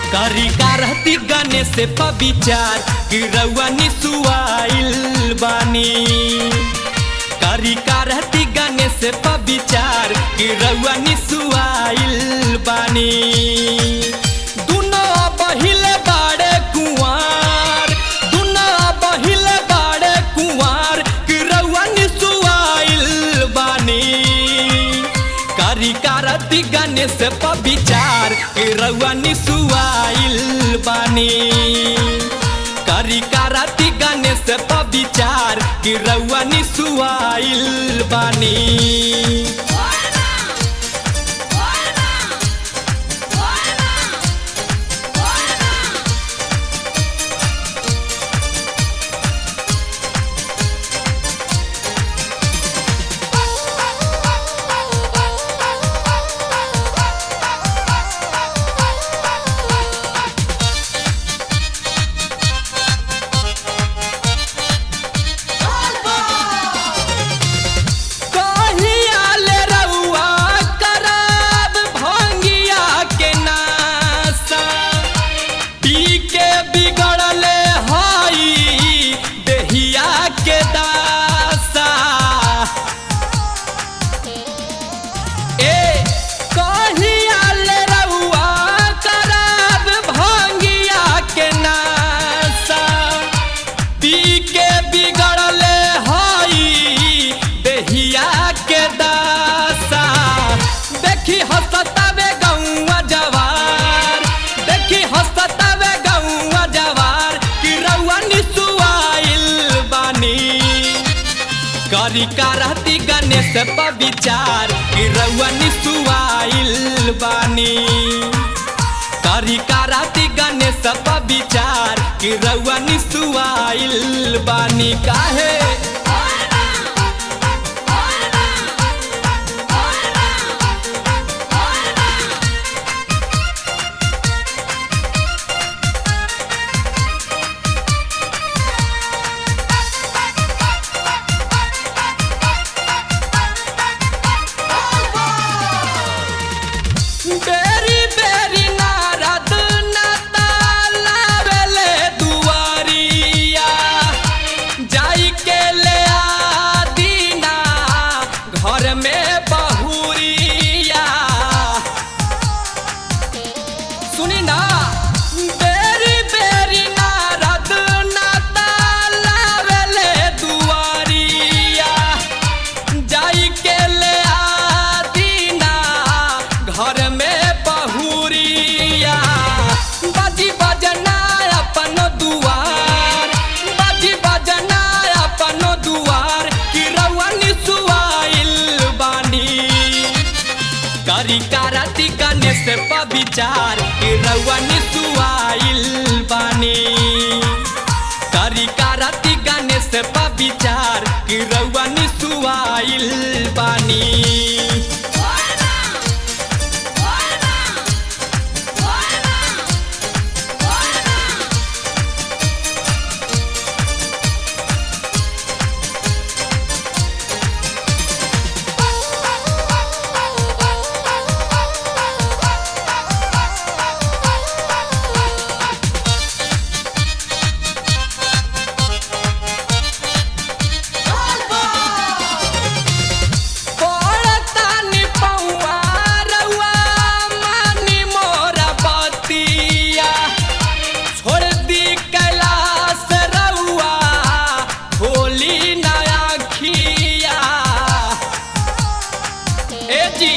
करी का रहती गणेश पर विचार कि रउआ निसुआइल बानी करी का रहती गणेश पर विचार कि रउआ निसुआइल बानी दुनो बहिले बाड़े कुंवार दुनो बहिले बाड़े कुंवार कि रउआ निसुआइल बानी करी कारती गणेश पर विचार कि रउआ निसुआइल बानी करी कारती गणेश पर विचार कि रउआ निसुआइल बानी कहिया ले रउआ करब भंगिया के नासा पी के बिगड़ले हई देहिया के दासा ए कहिया ले रउआ करब भंगिया के नासा पी के बिगड़ले हई देहिया के दासा देखी हसतावे गौआ जवार देखी हसतावे गौआ जवार कि रउआ निसुआइल बानी करी का रहती गणेश पर विचार कि रउआ निसुआइल बानी करी का रहती गणेश पर विचार कि रउआ निसुआइल बानी काहे बेरी बेरी नारद नतालावेले दुआरिया जाई के ले आ दीना घर में बहुरिया सुनी ना बेरी बेरी नारद नतालावेले दुआरिया जाई के ले आ दीना घर में बहुरिया बाजी बजना अपन दुआर बाजी बजना अपन दुआर कि रउआ निसुआइल बानी करी कारती गणेश पर विचार कि रउआ निसुआइल बानी करी कारती गणेश पर विचार कि रउआ निसुआइल बानी पड़तानी पौआ रउआ मानी मोरा बतिया छोड़ दी कैलाश रउआ खोली नया खिया ए जी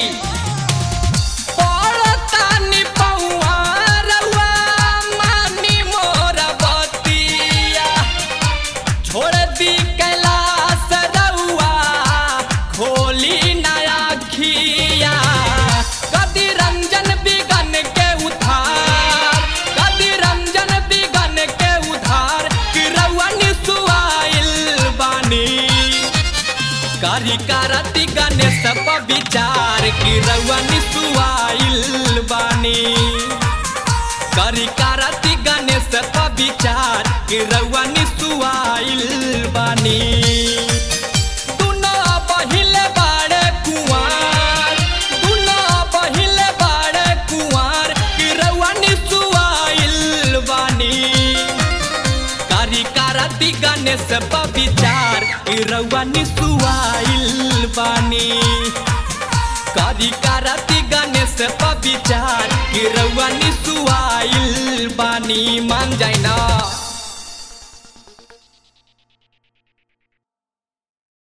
पड़तानी पौआ रउआ मानी मोरा बतिया छोड़ दी कैलाश रउआ खोली नया खिया कदी रंजन बिगन के उधार कदी रंजन बिगन के उधार कि रउआ निसुआइल बानी करी कारती गणेश पर विचार कि रउआ निसुआइल बानी करी कारती गणेश पर विचार कि रउआ निसुआइल बानी दुनो बहिले बाड़े कुंवार दुनो बहिले बाड़े कुंवार कि रउआ निसुआइल विचार कि रउआ निसुआइल बानी करी करती गणेश विचार कि रउआ निसुआइल बानी मान जाए ना